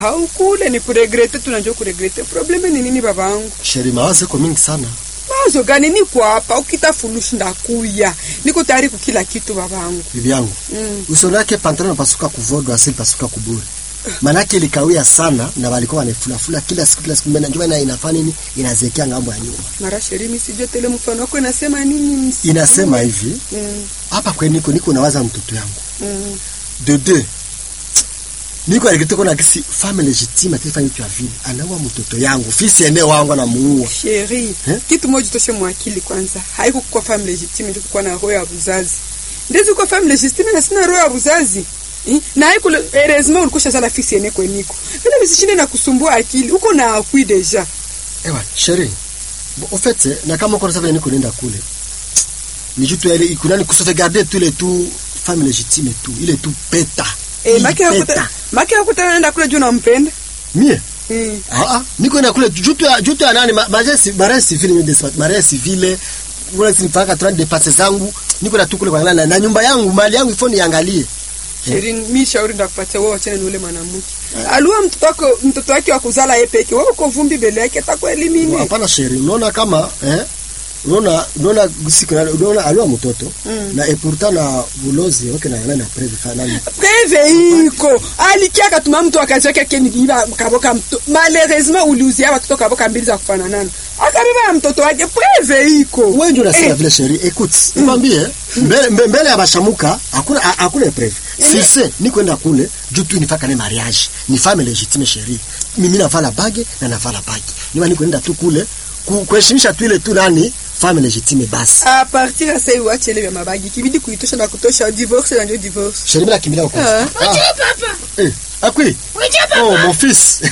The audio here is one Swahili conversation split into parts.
haukule ni kuregrete, tunajua kuregrete. Probleme ni nini babangu? Sheri, mawazo iko mingi sana. Mawazo gani? Niko hapa, ukitafulushi ndakuya, niko tayari kukila kitu babangu. Bibi yangu Mm. uso lake pantalon pasuka kuvodwa asili pasuka kuburi manake ilikawia sana na walikuwa wanafulafula kila siku kila siku mbele njuma ina inafanya nini inazekea ngambo ya nyuma Mara sherimi sijua tele mfano wako inasema nini? msi- inasema hivi Mm, hapa kwe niko niko nawaza mtoto yangu mm. de deux niko alikete kona kisi femme legitime atafanya kitu ya vile anaua mtoto yangu fisi ene wangu anamuua Sheri, Eh? kitu moja toshe mwakili kwanza, haiko kwa family legitime ndio kuwa na roho ya uzazi. Ndizo kwa family legitime na sina roho ya uzazi. Eh? Na haiko heureusement ulikusha sala fisi ene kweniko. Bila visishinde na kusumbua akili, uko na akui deja. ewa sheri Bo- au fait na kama uko nasema niko nenda kule ni jutu ile ikunani kusotegarder tous les tout femme legitime tu ile tu peta Eh, Hii maki hakuta maki hakuta naenda kule juu nampenda. mie Mm. Ah, ah, niko ina kule jutu ya jutu ya nani mariage mariage civile ni despat mariage civile wala sinifaka 30 de passe zangu niko na tukule kwa na, na nyumba yangu mali yangu ifoni iangalie Sheri, mi shauri ndakupatia wewe achane na ule mwanamke. Alua mtoto wako mtoto wake wa kuzala yeye peke. Wewe uko vumbi mbele yake atakuelimini. hapana sheri unaona kama eh unaona unaona siku na unaona alua mtoto Mm. na et pourtant na bulozi okay na na preve kana Preve iko alikia katuma mtu akacheka keni iba kaboka mto malheureusement uliuzia watoto kaboka mbili za kufanana akabeba ya mtoto wake preve iko wewe ndio unasema Eh. vile sheri écoute nikwambie mbele mbe- mbele ya bashamuka hakuna ha- hakuna preve si se ni kwenda kule juu tu nifaka ne mariage ni femme légitime sheri mimi navala bage na navala bage niwa ni kwenda tu kule ku- kuheshimisha tu ile tu nani femme légitime basi a partir ya sasa uache ile ya mabagi kibidi kuitosha na kutosha divorce na ndio divorce sheri bila kimbilia huko Ah. ah papa. eh akui Wecha papa. oh mon fils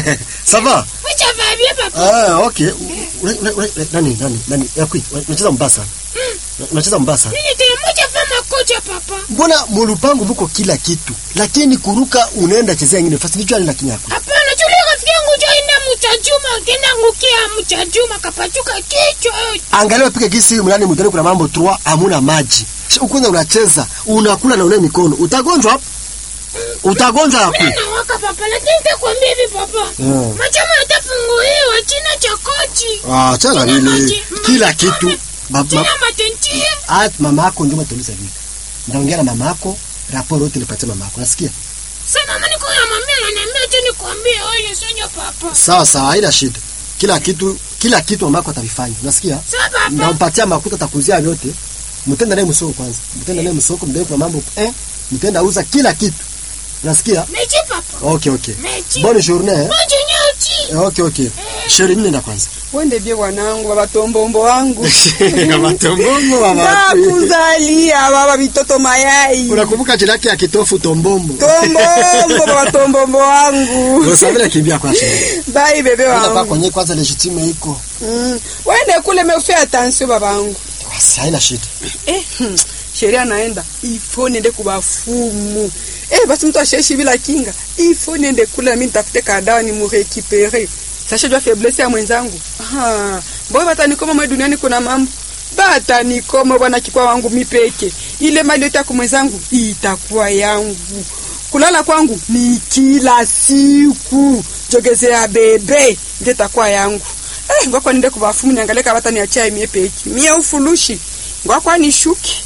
ça va Wecha va bien papa. ah okay Ule- ule- ule- nani nani nani akui unacheza mbaya sana unacheza mbaya sana Mimi tena moja fama kocha papa. mbona mulupango muko kila kitu lakini kuruka unaenda chezea ingine fasi nicho ale lakini yako Hapana, chule rafiki yangu joenda mchajuma, kenda ngukia mchajuma kapachuka kichwa. angalia pika kisi mlani mtani kuna mambo trois amuna maji Shi- ukwanza unacheza unakula na une mikono utagonjwa hapo utagonjwa hapo Mimi nawaka papa, lakini nitakwambia hivi papa. Mm. Machama yatafunguliwa china cha kochi. ah chana China vile maji, kila maji, kitu Ba- China ma- matentia. ah mama yako ndio mtauliza vipi ndaongea na mama yako raporo yote nipatie mama yako nasikia Sasa mama niko na mama ananiambia tu nikwambie wewe sonyo papa. sawa sawa haina shida kila kitu kila kitu mama yako atavifanya unasikia Sawa papa. ndampatia makuta takuzia vyote mtenda naye msoko kwanza mtenda naye msoko mdai kwa mambo eh mtenda uza kila kitu unasikia Mechi papa. okay okay Mechi. bonne journée eh? Moja nyoti. Eh, okay okay sheri mimi nenda kwanza wende bie wanangu baba tombombo wangu kama tombombo mama ndakuzalia baba bitoto mayai unakumbuka jina yake ya kitofu tombombo tombombo baba tombombo wangu usavile kimbia kwa sheri bai bebe nenda kwa wangu kwenye kwanza legitime iko Mm. wende kule mefe attention babangu basi haina shida eh, hmm, sheria naenda ifo niende kubafumu eh, basi mtu asheishi bila kinga ifo niende kule nami nitafute kadawa ni murekipere sasha jua faiblesse ya mwenzangu Ah, mboyo batanikoma mwe duniani kuna mambo batanikoma bwana kikwa wangu mipeke ile mali yote yako mwenzangu itakuwa yangu kulala kwangu ni kila siku jogezea bebe ndio itakuwa yangu eh, ngwakwa ninde kubafumu niangalie kama bataniachia mie peki mie ufulushi ngwakwa nishuki